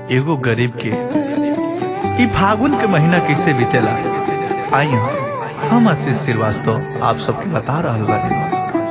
एगो गरीब के ई फागुन के महीना कैसे बीतेला आई हम हम आशीष श्रीवास्तव आप सबके बता रहल बानी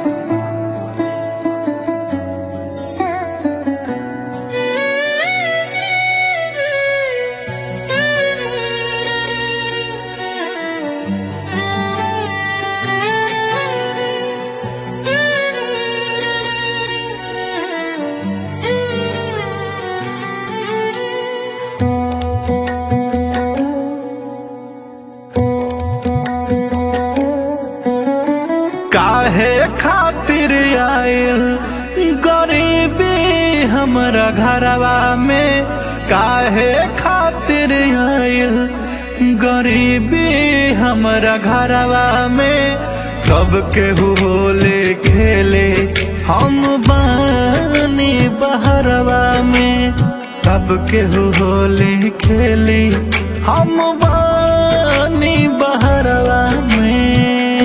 काहे खातिर आयल गरीबी हमरा घरवा में काहे खातिर आयल गरीबी हमरा घरवा में सबके होले खेले हम बानी बहरवा में सबके होले खेले हम बानी बहरवा में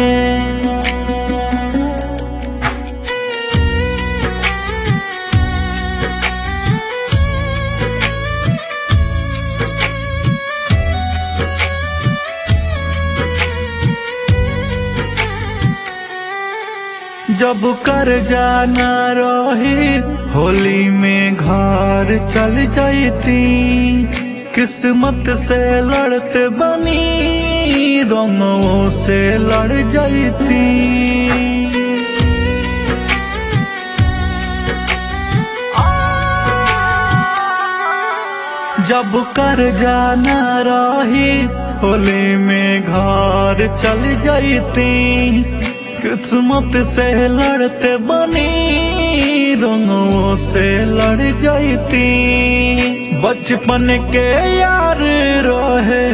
जब कर जाना रही होली में घर चल जाती किस्मत से लड़ते बनी रंगों से लड़ जाती जब कर जाना रही होली में घर चल जाती किस्मत से लड़ते बनी रंगों से लड़ जाती बचपन के यार रहे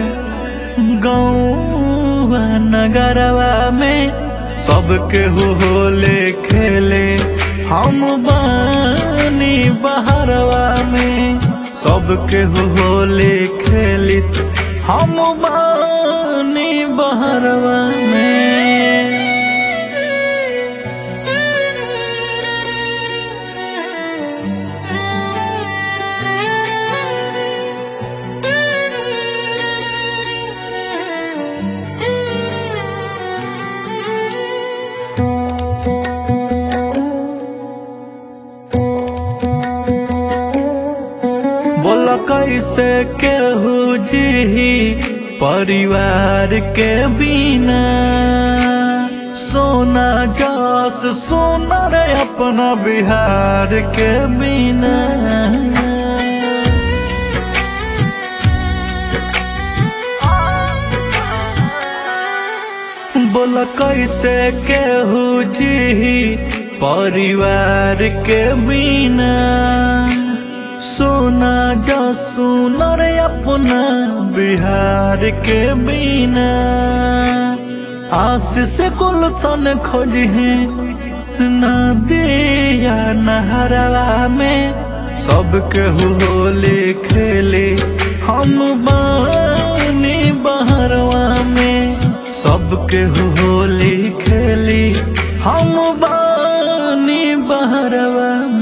गाँव नगरवा में सबके होले खेले हम बानी बहरवा में सबके होले खेलित हम बानी बहरवा में बोल कैसे केहू जी परिवार के बिना सोना जस सोना रे अपना बिहार के बिना बोल कैसे केहू जी परिवार के बिना सोना जो सुना रे अपना बिहार के बिना आशीष गुलशन खोजी है नदिया नहरवा में सबके होले खेले हम बानी बहरवा में सबके होली खेली हम बानी बहरवा में